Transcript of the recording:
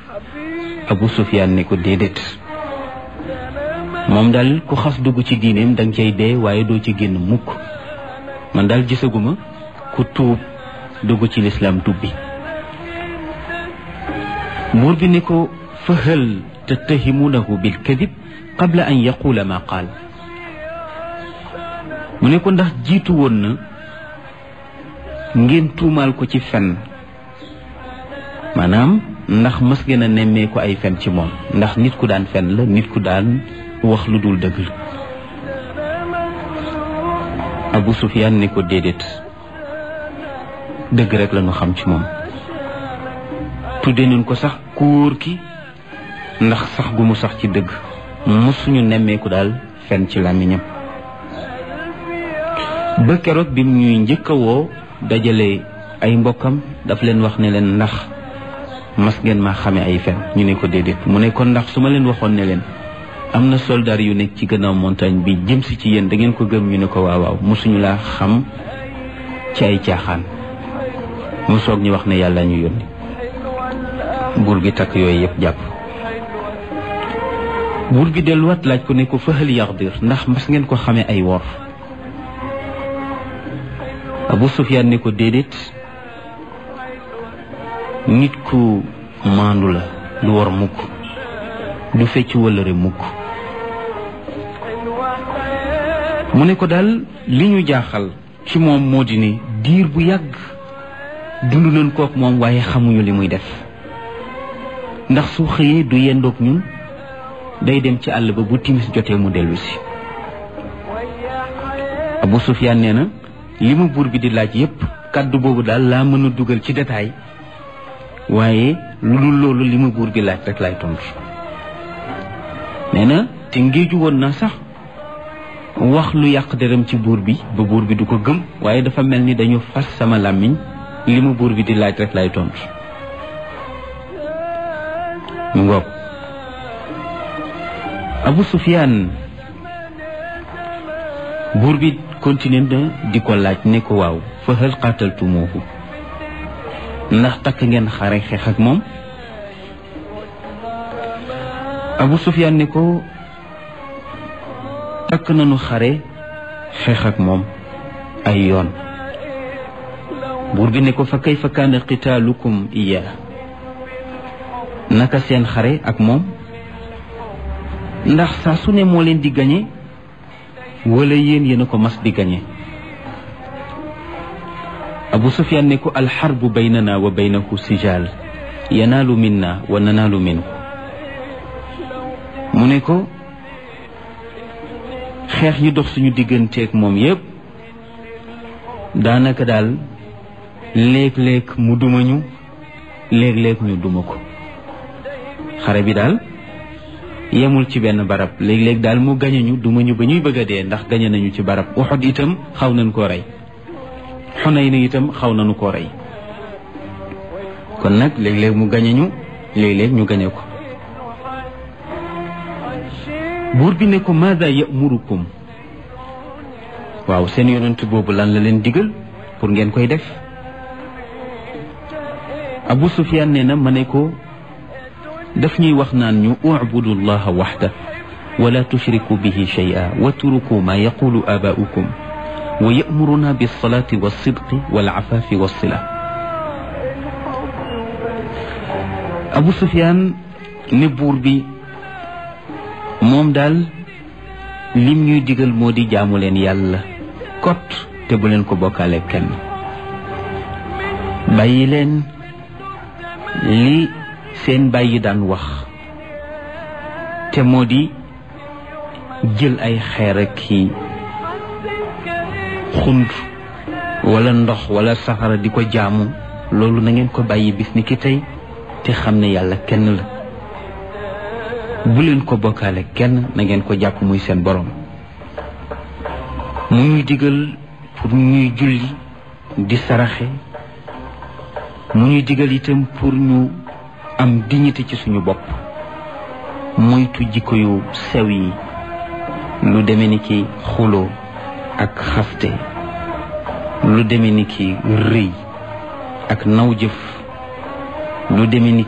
Abu Sufyaan ne ko déedéet moom daal ku xas dugg ci diineem danga cay dee waaye doo ci génn mukk man daal gisaguma ku tuub dugg ci lislaam tubbi buur bi ne ko fa hal tattahimunahu bil kadib qabla an yaqula ma qaal mu ne ko ndax jiitu woon na ngeen tuumaal ko ci fen maanaam ndax mës ngeen a nemmee ko ay fen ci moom ndax nit ku daan fen la nit ku daan wax lu dul dëgg Abu Sufyaan ne ko déedéet dëgg rek la ñu xam ci moom tudde nañ ko sax ku wóor ki ndax sax gu mu sax ci dëgg mësuñu nemmeeku daal fen ci làmmiñam ba keroog bi ñuy njëkk a woo dajale ay mbokkam daf leen wax ne leen ndax mas ngeen maa xame ay fen ñu ne ko déedéet mu ne kon ndax su ma leen waxoon ne leen am na soldaar yu nekk ci gannaaw montagne bi jëm si ci yéen da ngeen ko gëm ñu ne ko waaw waaw mosuñu laa xam ci ay caaxaan mu soog ñu wax ne yàlla ñu yónni buur bi takk yooyu yëpp jàpp buur bi delluwaat laaj ko ne ko fëxal yaxdir ndax mas ngeen ko xamee ay wor Abu Sufyaan ne ko déedéet nit ku maandu la du war mukk du fecc wëllëre mukk mu ne ko daal li ñu jaaxal ci moom moo di ne diir bu yàgg dund nañ kook moom waaye xamuñu li muy def ndax su xëyee du yendoog ñun day dem ci àll ba bu timis jotee mu dellu si Abu Sufyaan nee na li ma buur bi di laaj yépp kàddu boobu daal laa mën a dugal ci détail waaye lu dul loolu li ma buur bi laaj rek laay tontu nee na te ngéeju woon na sax wax lu yàq deram ci buur bi ba buur bi du ko gëm waaye dafa mel ni dañu fas sama làmmiñ li ma buur bi di laaj rek laay tontu mu ngoog Abu Sufyaan buur bi continué na di ko laaj ne ko waaw fa hal qataltumuuhu ndax takk ngeen xare xeex ak moom Abu Sufyaan ne ko takk nañu xare xeex ak moom ay yoon buur bi ne ko fa kayfa kaana qitaalukum iyaa naka seen xare ak moom ndax saa su ne moo leen di gañe wala yéen yéen a ko mas di gañe Abu Sufyaan ne ko alxarbu baynana wa baynahu sijaal yanaalu minna wa nanaalu minhu mu ne ko xeex yi dox suñu digganteeg moom yépp daanaka daal léeg-léeg mu duma ñu léeg-léeg ñu duma ko xare bi daal yemul ci benn barab léeg-léeg daal mu gañe ñu duma ñu ba ñuy bëgg a dee ndax gañe nañu ci barab Uhud itam xaw nañ koo rey Xunayn itam xaw nañu koo rey kon nag léeg-léeg mu gañe ñu léeg-léeg ñu gañe ko buur bi ne ko maada yamurukum waaw seen yonent boobu lan la leen digal pour ngeen koy def Abu Sufyaan nee na ma ne ko daf ñuy wax naan ñu ubudu llaha waxda wala tushriku bihi shay'a watruku ma yaqulu abaa'ukum wa ya'muruna bis-salati was-sidqi wal-'afafi was-sila Abu Sufyaan ne buur bi moom daal lim ñuy digal moo di jaamu leen yàlla kot te bu leen ko bokkaale kenn bàyyi leen li seen bàyyi daan wax te moo di jël ay xeer ak ki xund wala ndox wala safara di ko jaamu loolu na ngeen ko bàyyi bis ni ki tey te xam ne yàlla kenn la bu leen ko bokkaale kenn na ngeen ko jàpp muy seen borom mu ñuy digal pour ñuy julli di saraxe mu ñuy digal itam pour ñu am dignité ci suñu bopp moytu jikko yu sew yi lu deme ni ki xuloo ak xaste lu deme ni ki rëy ak naw jëf lu deme ni